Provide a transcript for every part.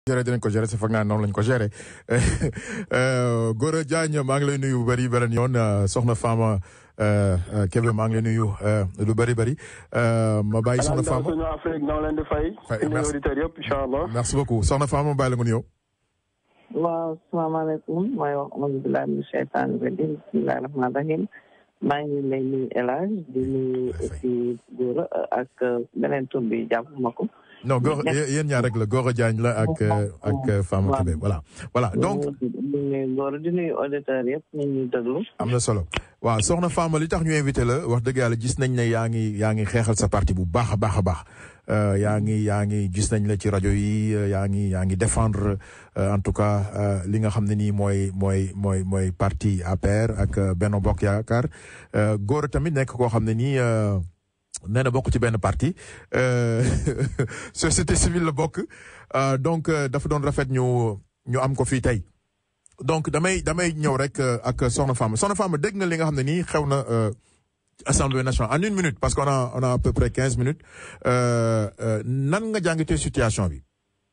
géré dinañ ko géré si foog naa noonu lañ ko géré Gora Diagne maa ngi lay nuyu bu bëri beneen yoon soxna Fama Kébé maa ngi lay nuyu lu bëri bëri ma bàyyi soxna Fama suñu Afrique noo leen di fay. suñu auditeurs yëpp incha allah. merci beaucoup soxna Fama ma bàyyi la nga nuyoo. waaw salaamaaleykum mooy wax auzu billaahi mina sheytaani rajiim bismillaahi rahmaani rahiim maa ngi lay nuyu El Hadj di nuyu aussi Gora ak beneen tur bi jàpp ma ko. non góor yéen ñaar rek la Gora Diagne la ak ak Fama Kébé voilà voilà donc. di nuyu Gora di nuyu auditeurs yëpp ñu ñuy déglu. am na solo waaw soxna Fama li tax ñu invité la wax dëgg yàlla gis nañ ne yaa ngi yaa ngi xeexal sa parti bu baax a baax a baax yaa ngi yaa ngi gis nañ la ci rajo yi yaa ngi yaa ngi défendre en tout cas li nga xam ne nii mooy mooy mooy mooy parti APR ak Benno Bokk Yaakaar Gora tamit nekk koo xam ne nii. nee na bokk ci benn parti société civile la bokk donc dafa doon rafet ñu ñu am ko fii tey donc damay damay ñëw rek ak Soxna Fama Soxna Fama dégg nga li nga xam ne nii xew na assemblée nationale en une minute parce qu'on a on a à peu près quinze minutes nan nga jàngatee situation bi.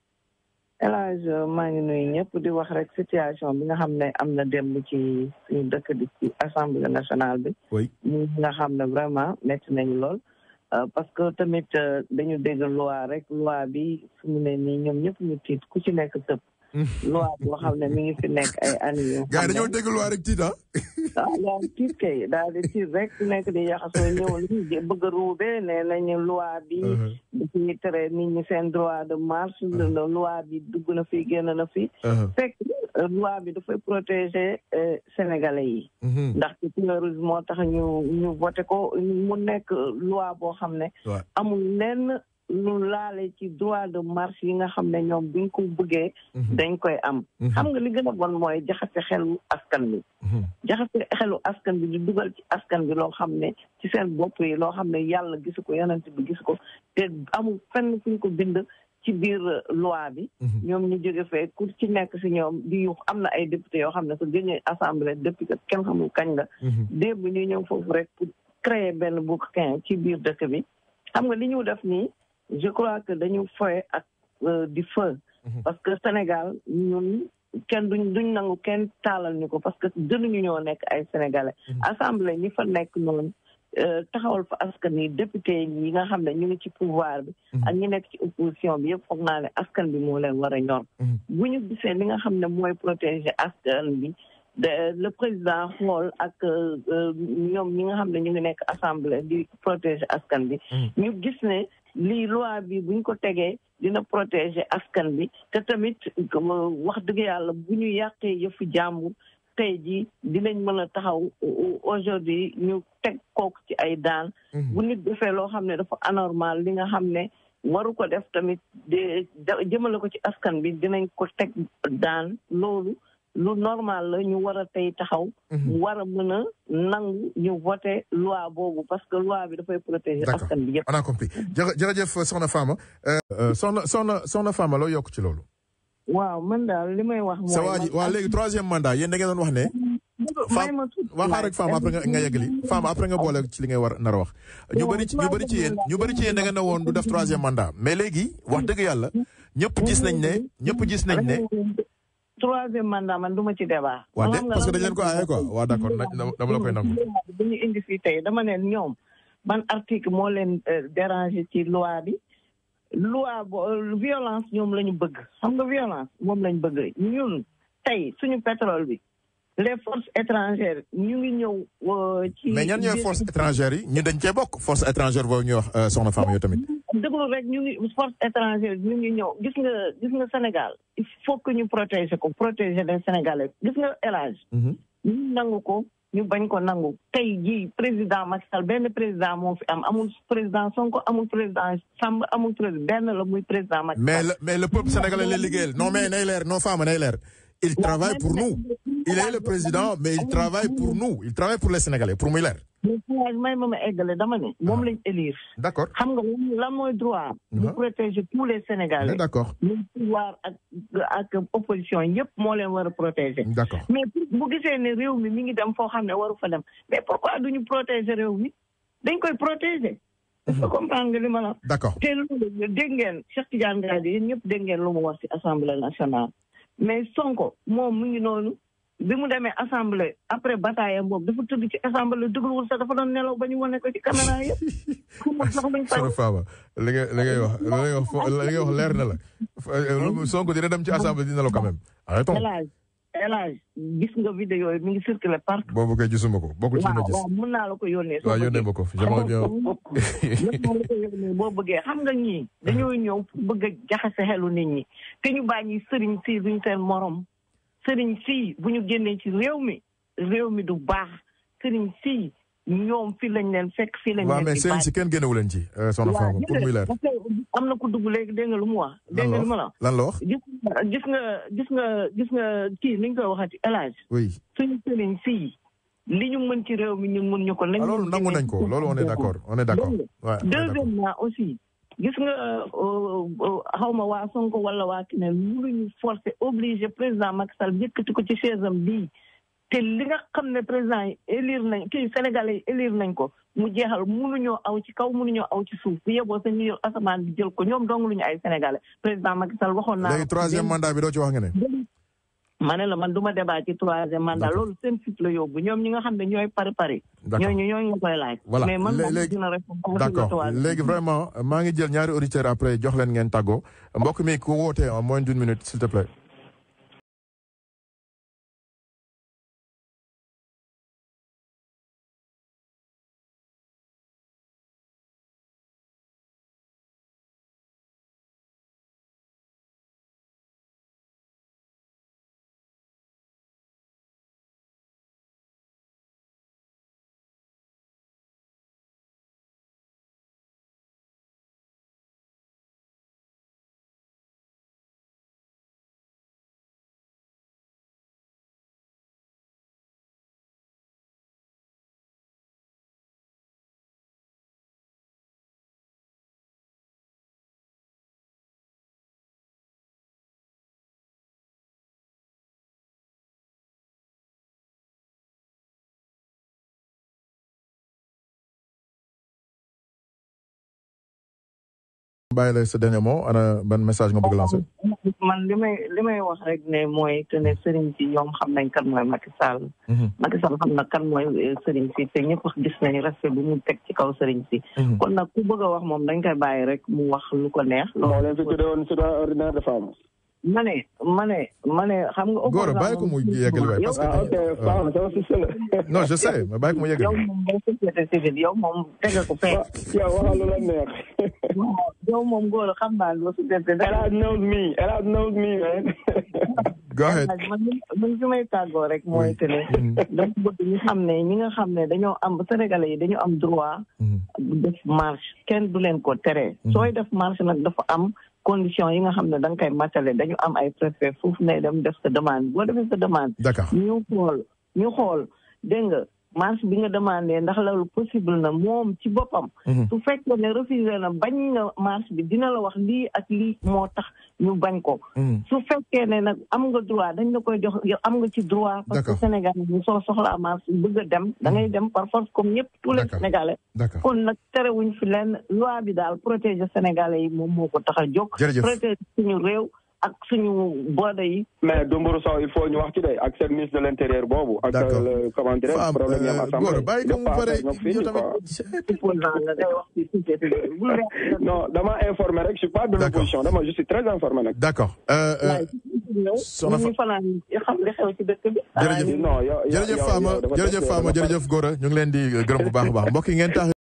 El Hadj maa ngi nuyu ñëpp di wax rek situation bi nga xam ne am na démb ci suñu dëkk di ci assemblée nationale bi. oui ñi nga xam ne vraiment métti nañu lool. parce que tamit dañu dégg loi rek loi bi fu mu ne nii ñoom ñëpp ñu tiit ku ci nekk tëb. loi boo xam ne mi ngi fi nekk ay années yoo. gars yi dañoo dégg loi rek tiit ah. ah yaa tiit kay daal di tiit rek ku nekk di yaxasoo ñëw li bëgg a ruube nee nañu loi bi. dañuy tere nit ñi seen droit de marche. loi bi dugg na fi génn na fi. fekk loi bi dafay protéger sénégalais yi. ndaxte terrorisme moo tax ñu ñu voté ko mu nekk loi boo xam ne. amul lenn lu laale ci droit de marche yi nga xam ne ñoom buñ ko bëggee. dañ koy am. xam nga li gën a bon mooy jaxase xelu askan bi. jaxase xelu askan bi di dugal ci askan bi loo xam ne ci seen bopp yi loo xam ne yàlla gisu ko yonent bi gisu ko te amul fenn fuñ ko bind. ci biir loi bi. ñoom ñu jóge fee ku ci nekk si ñoom di yu am na ay député yoo xam ne sa gëñee assemblée depuis que kenn xamul kañ la. démb ñu ñëw foofu rek pour créer benn bouquin ci biir dëkk bi. xam nga li ñu def nii je crois que dañu foye ak di feu. parce que Sénégal ñun kenn duñ duñ nangu kenn taalal ñu ko parce que gënuñu ñoo nekk ay sénégalais. assemblée ñi fa nekk noonu. taxawal fa askan yi député yi nga xam ne ñu ngi ci pouvoir bi ak ñi nekk ci opposition bi yëpp foog naa ne askan bi moo leen war a ñor bu ñu gisee li nga xam ne mooy protéger askan bi le président xool ak ñoom ñi nga xam ne ñu ngi nekk assemblée di protéger askan bi ñu gis ne lii loi bi buñ ko tegee dina protéger askan bi te tamit wax dëgg yàlla bu ñu yàqee yëfu jàmbur tey jii dinañ mën a taxaw aujourd'hui ñu teg kooku ci ay daan bu nit defee loo xam ne dafa anormal li nga xam ne waru ko def tamit de jëmale ko ci askan bi dinañ ko teg daan loolu lu normal la ñu war a tey taxaw war a mën a nangu ñu voté loi boobu parce que loi bi dafay protéger askan bi yëpp on a compris jërëjëf soxna Fama soxna soxna soxna Fama loo yokk ci loolu waaw man daal li may wax. mooy sa waa ji waaw léegi troisième mandat yéen da ngeen doon wax ne. Fama waa xaar rek Fama après nga nga yeggali Fama après nga boole ci li ngay war nar a wax. ñu bëri ci ñu bëri ci yéen ñu bëri ci yéen da ngeen ne woon du def troisième mandat mais léegi wax dëgg yàlla ñëpp gis nañ ne ñëpp gis nañ ne. troisième mandat man du ma ci débat. waaw de parce que dañ leen ko aaye quoi waaw d'accord dama la koy nangu. bu ñu indi fii tey dama ne ñoom ban article moo leen déranger ci loi bi. loi bo violence ñoom la ñu bëgg xam nga violence moom lañ bëgg ñun tey suñu pétrole bi les forces étrangères ñu ngi ñëw. ci mais ñan ñooy forces étrangères yi ñu dañ cee bokk force étrangère boobu ñuy wax soxna Fama yow tamit. déglu rek ñu ngi force étrangère ñu ngi ñëw gis nga gis nga Sénégal il faut que ñu protéger ko protéger les Sénégalais gis nga élage ñu nangu ko. ñu bañ ko nangu tey jii président Macky Sall benn président moo fi am amul président Sonko amul président Samb amul président benn la muy président Macky Sall. mais le mais le peuple sénégalais lay liggéeyal non mais nay leer non Fama nay leer. il travaille pour nous il est le président mais il travaille pour nous il travaille pour les sénégalais pour muy leer. may ma ma eggale dama ne moom lañ élire. d'accord xam nga lan mooy droit. de protéger tous les sénégalais. d'accord le pouvoir ak ak opposition yëpp moo leen war a protéger. d'accord mais bu gisee ne réew mi mi ngi dem foo xam ne waru fa dem mais pourquoi duñu protéger réew mi dañ koy protéger est-ce que comprendre nga li ma la. d'accord te loolu dégg ngeen Cheikh Tidiane Gaye yéen ñëpp dégg ngeen lu mu wax ci assemblée nationale mais Sonko moom mu ngi noonu bi mu demee assemblée après bataille boobu dafa tëdd ci assemblée dégluwul sax dafa doon nelaw ba ñu wane ko ci caméra yëpp. xamul sax luñ fay Soxna Fama li nga li ngay wax li ngay wax fo- li ngay wax leer na la Fa- Sonko dina dem ci assemblée dina la quand même arrêtons El Hadj El Hadj gis nga vidéo yi mi ngi circulé partout. boobu kay gisuma ko bokkul ci li ma waaw gis waaw mën naa la ko yónnee. soo waaw yónnee bëggee. ma ko jamono jo mën naa la ko yónnee boo bëggee xam nga ñii dañoo ñëw pour bëgg a jaxase xelu nit ñi te ñu bàyyi sëriñ si duñ seen morom sëriñ si bu ñu génnee ci réew mi réew mi du baax sëriñ si ñoom fii lañ leen fekk fii lañ waaw leen mais di sëriñ si kenn génnewu leen ci euh, Soxna Fama pour muy leer parce que am na ku dugg léegi dégg nga lu mu wax dégg nga lu ma la wax lan la wax gis nga gis nga gis nga gis nga kii ni ñu koy waxati élage oui suñu sëriñ si li ñu mën ci réew mi ñun mën ñu ko nañ ah loolu nangu nañ ko loolu on est d'accord on est d'accord Dégg waaw on est d'accord. deuxièmement aussi gis nga xaw ma waa Sonko wala waa keneen mënuñu forcer obligé président Macky Sall yëkkati ko ci chaise am bii te li nga xam ne président yi élire nañ kii Sénégalais yi élire nañ ko mu jeexal mënuñoo aw ci kaw mënuñoo aw ci suuf bu yeboo sa ñu yor asamaan bi jël ko ñoom dong lu ñu ay Sénégalais président Macky Sall waxoon naa léegi troisième mandat bi doo ci wax nga ne ma ne la man du ma débat ci troisième mandat D'accord. loolu seen fit la yóbbu ñoom ñi nga xam ne ñooy pari pari d'accord ñooñu ñooñu nga koy laaj Voilà. mais man Lé- moom léegi- dina répondre d'accord léegi vraiment maa ngi jël ñaari auditeurs après jox leen ngeen tàggoo mbokk mi ku woote en moins d'une minute s'il te plaît bàyyi la sa dernier mot ana ban message nga bëgg lancer man li may li may wax rek ne mooy que ne sëriñ si ñoom xam nañ kan mooy Macky Sall Macky Sall xam na kan mooy eh, sëriñ si te ñëpp gis nañu respect bi mu teg ci kaw sëriñ si kon nag ku bëgg a wax moom dañ koy bàyyi rek mu wax lu ko neex moo leen fi tuddee woon citoyen ordinaire de femme. ma ne ma ne ma ne xam nga Gora bàyyi ko mu yeggali waay parce que ah ok baax na sama sister la. non je sais mais bàyyi ko mu yow yeggali moom boo société civile yow moom tege ko fee yow waxal lu la neex. yow moom góor xam naa loo société Elad knows me Elad knows me man. go ahead man man fi may tàggoo rek mooy que ne dama bëgg ñu xam ne ñi nga xam ne dañoo am sénégalais yi dañu am droit def marche kenn du leen ko tere sooy def marche nag dafa am condition yi nga xam ne da nga koy matale dañu am ay préfet foofu ne dem def sa demande boo defee sa demande d'accord ñu xool ñu xool dégg nga marche bi nga demandé ndax loolu possible na moom ci boppam su fekkee ne refusé na bañ nga marche bi dina la wax lii ak lii moo tax ñu bañ ko su fekkee ne nag am nga droit dañ la koy jox yow am nga ci droit parce que D'accord. Sénégal ñu soo soxlaa marche bëgg a dem da ngay dem par force comme ñëpp tous les D'accord. Sénégalais d'accord kon nag terewuñ fi lenn loi bi daal protéger Sénégalais yi moom moo ko tax a jóg Jërëjëf. protéger suñu réew ak suñu boode yi mais Dumburu Sow il faut ñu wax ci de ak seen ministre de l' intérieur boobu. ak D'accord. le comment dirais Femme, problème yi am euh, assemblée. Gora bàyyi ko mu Dafa pare ñoo fini, yow tamit quoi. opposant nga ngay wax ci société bi bul reex non dama informé rek je suis pas de D'accord. l'opposition dama je suis très informé nag. d'accord euh, euh, waaye ñëw Soxna Fa- ñu fanaan xam li xew ci dëkk bi Jërëjëf. non yow yow jërëjëf yow- Fama yow dafa jërëjëf des- Fama dafa- jërëjëf Gora ñu ngi leen di gërëm bu baax a baax mbokk yi ngeen tax